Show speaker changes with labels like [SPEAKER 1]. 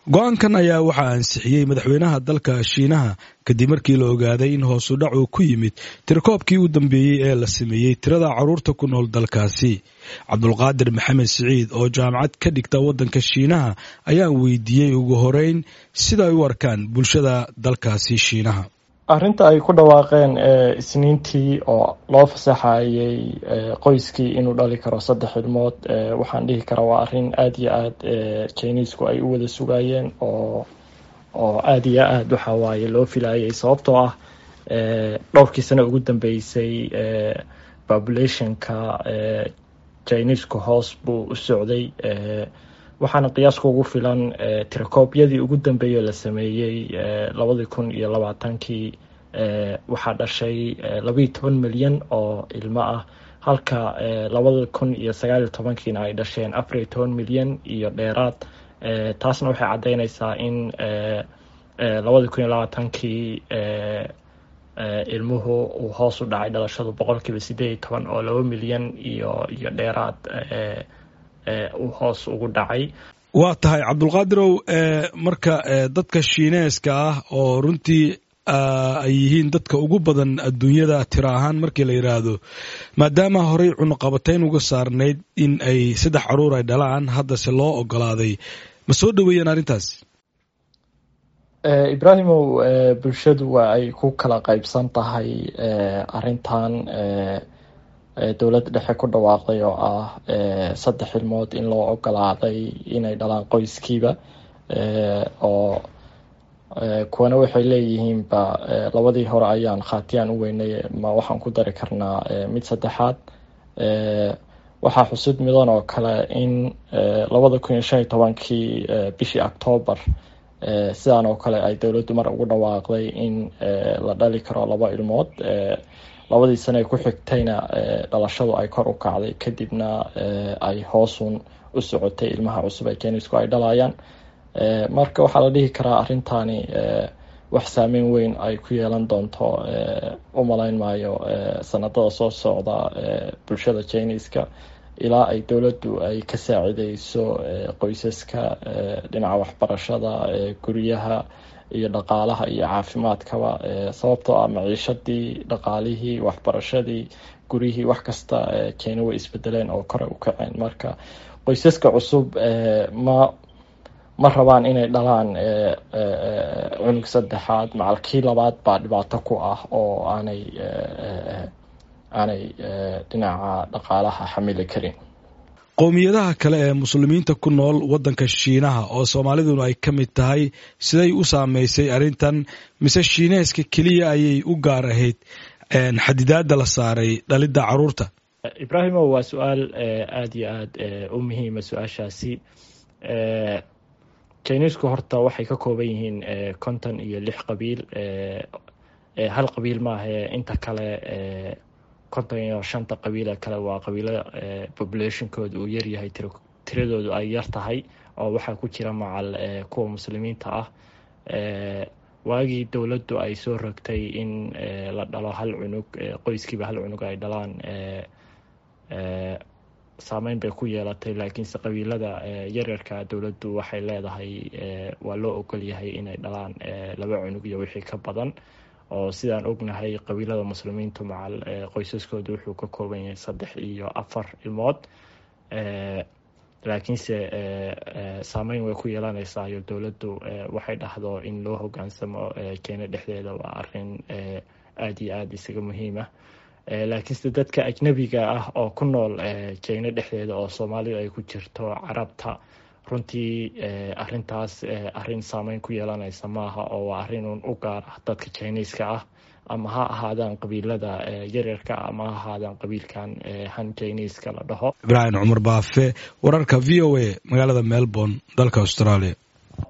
[SPEAKER 1] go-aankan ayaa waxaa ansixiyey madaxweynaha dalka shiinaha kadib markii la ogaaday in hoosu dhac uu ku yimid tirakoobkii u dambeeyey ee la sameeyey tirada caruurta ku nool dalkaasi cabdulqaadir maxamed siciid oo jaamacad ka dhigta waddanka shiinaha ayaan weydiiyey ugu horeyn sida ay u arkaan bulshada dalkaasi shiinaha
[SPEAKER 2] arrinta ay ku dhawaaqeen isniintii oo loo fasaxayay qoyskii inuu dhali karo saddex ilmood waxaan dhihi karaa waa arrin aada iyo aada chinisku ay u wada sugayeen oo oo aada iyo aada waxa waaye loo filayay sababtoo ah dhowrkii sano ugu dambeysay populationka chinisku hoos buu u socday waxaana qiyaaska ugu filan tirakoobyadii ugu dambeeyey la sameeyey labadii kun iyo labaatankii waxaa dhashay labayo toban milyan oo ilmo ah halka labada kun iyo sagaaliyo tobankiina ay dhasheen afariyo toban milyan iyo dheeraad taasna waxay caddeyneysaa in labadii kun iyo labaatankii ilmuhu uu hoos u dhacay dhalashadu boqolkiiba sideed iyo toban oo laba milyan iyo iyo dheeraad uu hoos ugu dhacay
[SPEAKER 1] waa tahay cabdulqaadirow marka dadka shiineeska ah oo runtii ay yihiin dadka ugu badan adduunyada tiro ahaan markii la yidhaahdo maadaama horey cunuqabatayn uga saarnayd in ay saddex caruur ay dhalaan haddase loo ogolaaday ma soo dhoweeyeen arrintaas
[SPEAKER 2] ibraahimow bulshadu waa ay ku kala qeybsan tahay arrintan dowladda dhexe ku dhawaaqday oo ah saddex ilmood in loo ogolaaday inay dhalaan qoyskiiba oo kuwana waxay leeyihiinba labadii hore ayaan khaatiyaan u weynay ma waxaan ku dari karnaa mid saddexaad waxaa xusud midan oo kale in labada kun iyo shan iyo tobankii bishii octoobar sidaan oo kale ay dowladdu mar ugu dhawaaqday in la dhali karo laba ilmood labadii sane ku xigtayna dhalashadu ay kor u kacday kadibna ay hoosun u socotay ilmaha cusub ee kenisku ay dhalayaan marka waxaa la dhihi karaa arrintaani wax saameyn weyn ay ku yeelan doonto u malayn maayo sanadada soo socda bulshada jiniska ilaa ay dowladdu ay ka saacideyso qoysaska dhinaca waxbarashada guryaha iyo dhaqaalaha iyo caafimaadkaba sababtoo ah maciishadii dhaqaalihii waxbarashadii guryihii wax kasta keena way isbedeleen oo kore u kaceen marka qoysaska cusub ma ma rabaan inay dhalaan cunug saddexaad macalkii labaad baa dhibaato ku ah oo aanay aanay dhinaca dhaqaalaha xamili karin
[SPEAKER 1] qowmiyadaha kale ee muslimiinta ku nool waddanka shiinaha oo soomaaliduna ay ka mid tahay siday u saameysay arrintan mise shiineeska keliya ayay u gaar ahayd xadidaada la saaray dhalidda caruurta
[SPEAKER 2] ibraahimo waa su-aal aada iyo aada u muhiima su-aashaasi chinisku horta waxay ka kooban yihiin konton iyo lix qabiil hal qabiil maahae inta kale konton iyo shanta qabiile kale waa qabiilo populationkooda uu yaryahay tiradoodu ay yar tahay oo waxaa ku jira macal kuwa muslimiinta ah waagii dowladdu ay soo rogtay in la dhalo hal cunug qoyskiiba hal cunug ay dhalaan saameyn bay ku yeelatay laakiinse qabiilada yaryarka dowladdu waxay leedahay waa loo ogol yahay inay dhalaan laba cunug iyo wixii ka badan oo sidaan ognahay qabiilada muslimiintu macal qoysaskooda wuxuu ka kooban yahay saddex iyo afar ilmood laakiinse saameyn way ku yeelanaysaa iyo dowladdu waxay dhahdo in loo hogaansamo keena dhexdeeda waa arin aada iyo aada isaga muhiima laakiinse dadka ajnabiga ah oo ku nool jeyno dhexdeeda oo soomaalida ay ku jirto carabta runtii arintaas arin saameyn ku yeelanaysa maaha oo waa arinun u gaar ah dadka jiniiska ah ama ha ahaadaan qabiilada yaryarka ama ha ahaadaan qabiilkan han jiniiska la dhaho
[SPEAKER 1] ibraahim cumar baafe wararka v o a magaalada melbourne dalka australia